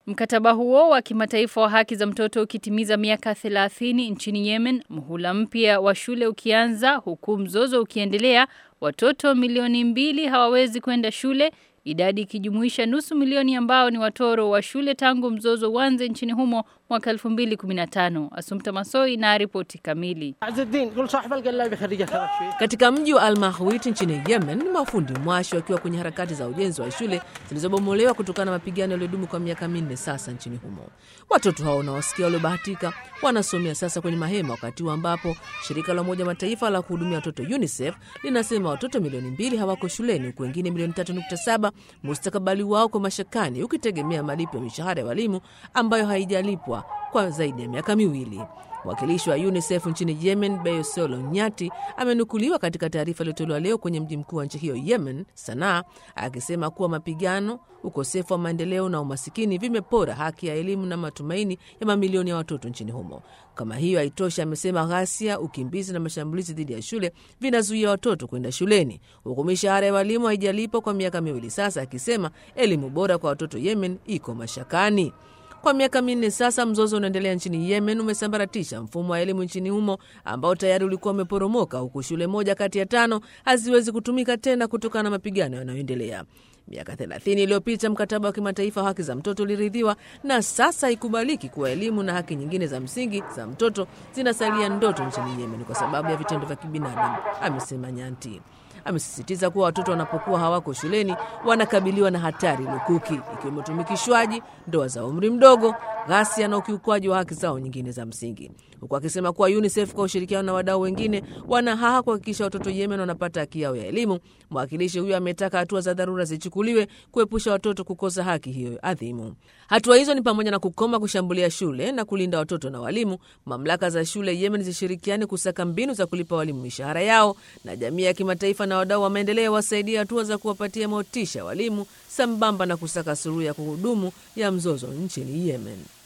Mkataba huo wa kimataifa wa haki za mtoto ukitimiza miaka 30 nchini Yemen, mhula mpya wa shule ukianza huku mzozo ukiendelea, watoto milioni mbili hawawezi kwenda shule, idadi ikijumuisha nusu milioni ambao ni watoro wa shule tangu mzozo uanze nchini humo mwaka 2015. Asumta Masoi na ripoti kamili. Katika mji wa Al-Mahwit nchini Yemen, mafundi mwashi wakiwa kwenye harakati za ujenzi wa shule zilizobomolewa kutokana na mapigano yaliyodumu kwa miaka minne sasa nchini humo. Watoto hao unaowasikia waliobahatika wanasomea sasa kwenye mahema, wakati huu ambapo shirika la Umoja Mataifa la kuhudumia watoto UNICEF linasema watoto milioni mbili hawako shuleni, huku wengine milioni 3.7 mustakabali wao kwa mashakani, ukitegemea malipo ya mishahara ya walimu ambayo haijalipwa kwa zaidi ya miaka miwili. Mwakilishi wa UNICEF nchini Yemen, Bayosolo Nyati, amenukuliwa katika taarifa iliyotolewa leo kwenye mji mkuu wa nchi hiyo Yemen, Sanaa, akisema kuwa mapigano, ukosefu wa maendeleo na umasikini vimepora haki ya elimu na matumaini ya mamilioni ya watoto nchini humo. Kama hiyo haitoshi, amesema ghasia, ukimbizi na mashambulizi dhidi ya shule vinazuia watoto kwenda shuleni, huku mishahara ya walimu haijalipwa kwa miaka miwili sasa, akisema elimu bora kwa watoto Yemen iko mashakani. Kwa miaka minne sasa, mzozo unaendelea nchini Yemen umesambaratisha mfumo wa elimu nchini humo ambao tayari ulikuwa umeporomoka, huku shule moja kati ya tano haziwezi kutumika tena kutokana na mapigano yanayoendelea. Miaka 30 iliyopita mkataba wa kimataifa wa haki za mtoto uliridhiwa, na sasa haikubaliki kuwa elimu na haki nyingine za msingi za mtoto zinasalia ndoto nchini Yemen kwa sababu ya vitendo vya kibinadamu, amesema Nyanti. Amesisitiza kuwa watoto wanapokuwa hawako shuleni wanakabiliwa na hatari lukuki, ikiwemo utumikishwaji, ndoa za umri mdogo, ghasia na ukiukwaji wa haki zao nyingine za msingi, huku akisema kuwa UNICEF kwa ushirikiano na wadau wengine wana haha kuhakikisha watoto Yemen wanapata haki yao ya elimu. Mwakilishi huyo ametaka hatua za dharura zichukuliwe kuepusha watoto kukosa haki hiyo adhimu. Hatua hizo ni pamoja na kukoma kushambulia shule na kulinda watoto na walimu, mamlaka za shule Yemen zishirikiane kusaka mbinu za kulipa walimu mishahara yao, na jamii ya kimataifa na wadau wa maendeleo wasaidia hatua za kuwapatia motisha walimu sambamba na kusaka suluhu ya kuhudumu ya mzozo nchini Yemen.